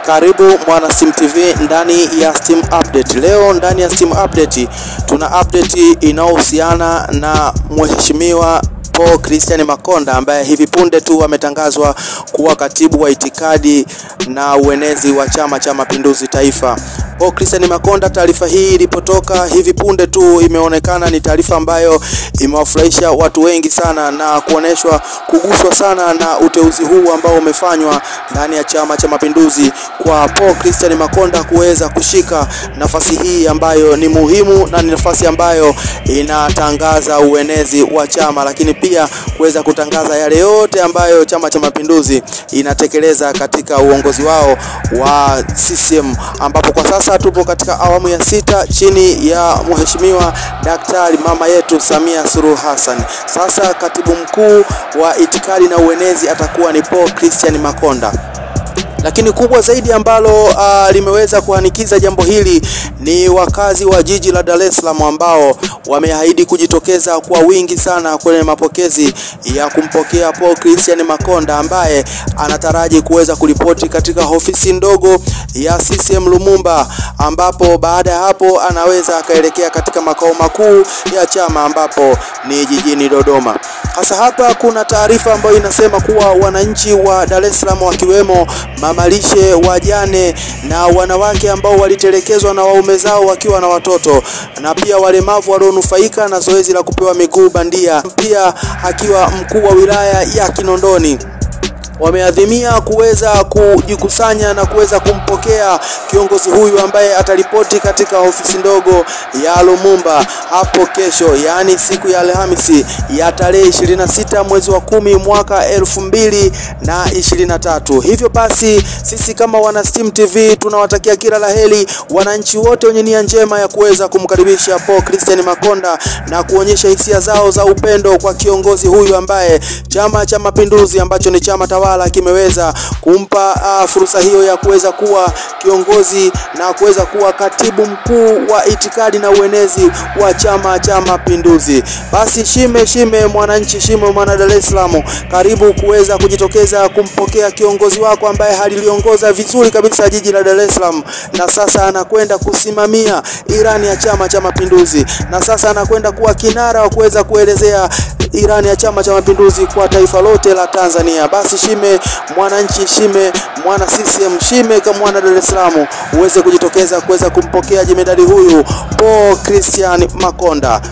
Karibu mwana Steam TV ndani ya Steam Update. Leo ndani ya Steam Update tuna update inayohusiana na mheshimiwa Paul Christian Makonda ambaye hivi punde tu ametangazwa kuwa katibu wa itikadi na uenezi wa Chama cha Mapinduzi Taifa. Paul Christian Makonda, taarifa hii ilipotoka hivi punde tu imeonekana ni taarifa ambayo imewafurahisha watu wengi sana na kuoneshwa kuguswa sana na uteuzi huu ambao umefanywa ndani ya Chama cha Mapinduzi kwa Paul Christian Makonda kuweza kushika nafasi hii ambayo ni muhimu na ni nafasi ambayo inatangaza uenezi wa chama, lakini pia kuweza kutangaza yale yote ambayo Chama cha Mapinduzi inatekeleza katika uongozi wao wa CCM, ambapo kwa sasa tupo katika awamu ya sita chini ya mheshimiwa Daktari mama yetu Samia Suluhu Hassan. Sasa katibu mkuu wa itikadi na uenezi atakuwa ni Paul Christian Makonda lakini kubwa zaidi ambalo uh, limeweza kuhanikiza jambo hili ni wakazi wa jiji la Dar es Salaam ambao wameahidi kujitokeza kwa wingi sana kwenye mapokezi ya kumpokea Paul Christian Makonda ambaye anataraji kuweza kuripoti katika ofisi ndogo ya CCM Lumumba, ambapo baada ya hapo anaweza akaelekea katika makao makuu ya chama ambapo ni jijini Dodoma. Hasa hapa kuna taarifa ambayo inasema kuwa wananchi wa Dar es Salaam wakiwemo mamalishe, wajane na wanawake ambao walitelekezwa na waume zao wakiwa na watoto na pia walemavu walionufaika na zoezi la kupewa miguu bandia, pia akiwa mkuu wa wilaya ya Kinondoni wameadhimia kuweza kujikusanya na kuweza kumpokea kiongozi huyu ambaye ataripoti katika ofisi ndogo ya Lumumba hapo kesho, yaani siku ya Alhamisi ya tarehe 26 mwezi wa kumi mwaka elfu mbili na ishirini na tatu. Hivyo basi sisi kama wana Steam TV tunawatakia kila laheri wananchi wote wenye nia njema ya kuweza kumkaribisha Paul Christian Makonda na kuonyesha hisia zao za upendo kwa kiongozi huyu ambaye Chama cha Mapinduzi ambacho ni chama tawala kimeweza kumpa uh, fursa hiyo ya kuweza kuwa kiongozi na kuweza kuwa katibu mkuu wa itikadi na uenezi wa Chama cha Mapinduzi. Basi shime shime, mwananchi shime, mwana Dar es Salaam, karibu kuweza kujitokeza kumpokea kiongozi wako ambaye haliliongoza vizuri kabisa jiji la Dar es Salaam, na sasa anakwenda kusimamia irani ya Chama cha Mapinduzi, na sasa anakwenda kuwa kinara wa kuweza kuelezea irani ya Chama cha Mapinduzi kwa taifa lote la Tanzania. Basi shime mwananchi, shime mwana CCM, shime kama mwana Dar es Salaam, uweze kujitokeza kuweza kumpokea jemedari huyu Paul Christian Makonda.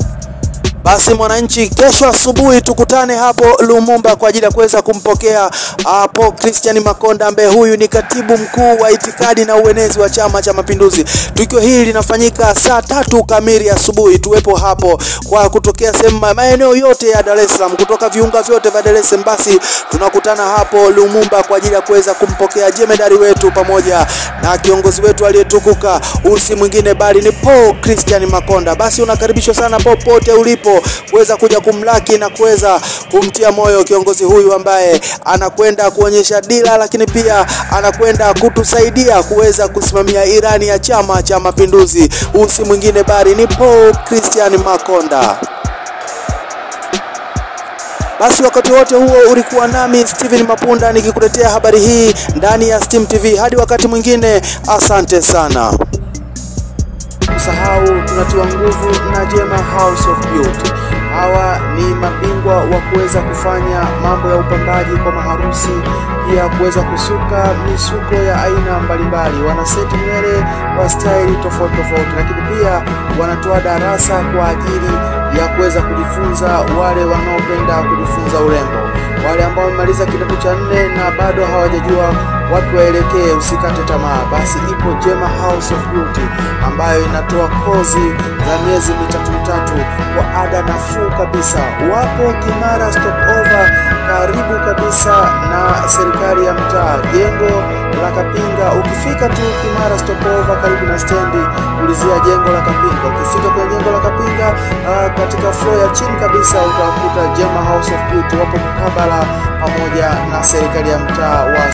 Basi mwananchi, kesho asubuhi tukutane hapo Lumumba kwa ajili ya kuweza kumpokea uh, Paul Christian Makonda ambaye huyu ni katibu mkuu wa itikadi na uenezi wa Chama cha Mapinduzi. Tukio hili linafanyika saa tatu kamili asubuhi. Tuwepo hapo kwa kutokea sehemu maeneo yote ya Dar es Salaam, kutoka viunga vyote vya Dar es Salaam. Basi tunakutana hapo Lumumba kwa ajili ya kuweza kumpokea jemedari wetu pamoja na kiongozi wetu aliyetukuka, usi mwingine bali ni Paul Christian Makonda. Basi unakaribishwa sana popote ulipo kuweza kuja kumlaki na kuweza kumtia moyo kiongozi huyu ambaye anakwenda kuonyesha dira, lakini pia anakwenda kutusaidia kuweza kusimamia irani ya Chama cha Mapinduzi. Usi mwingine bali ni Paul Christian Makonda. Basi wakati wote huo ulikuwa nami Steven Mapunda nikikuletea habari hii ndani ya Steam TV. Hadi wakati mwingine, asante sana. Usahau tunatiwa nguvu na Jema House of Beauty. Hawa ni mabingwa wa kuweza kufanya mambo ya upambaji kwa maharusi, pia kuweza kusuka misuko ya aina mbalimbali. Wana seti nywele wa staili tofauti tofauti, lakini pia wanatoa darasa kwa ajili ya kuweza kujifunza wale wanaopenda kujifunza urembo, wale ambao wamemaliza kidato cha nne na bado hawajajua wapi waelekee, usikate tamaa. Basi ipo Jema House of Beauty ambayo inatoa kozi za miezi mitatu mitatu kwa ada nafuu kabisa. Wapo Kimara Stopover, karibu kabisa na serikali ya mtaa, jengo la Kapinga. Ukifika tu Kimara Stopover, karibu na stendi, ulizia jengo la Kapinga. Ukifika kwenye jengo la Kapinga, uh, katika floor ya chini kabisa utakuta Jema House of Beauty, wapo mkabala pamoja na serikali ya mtaa wa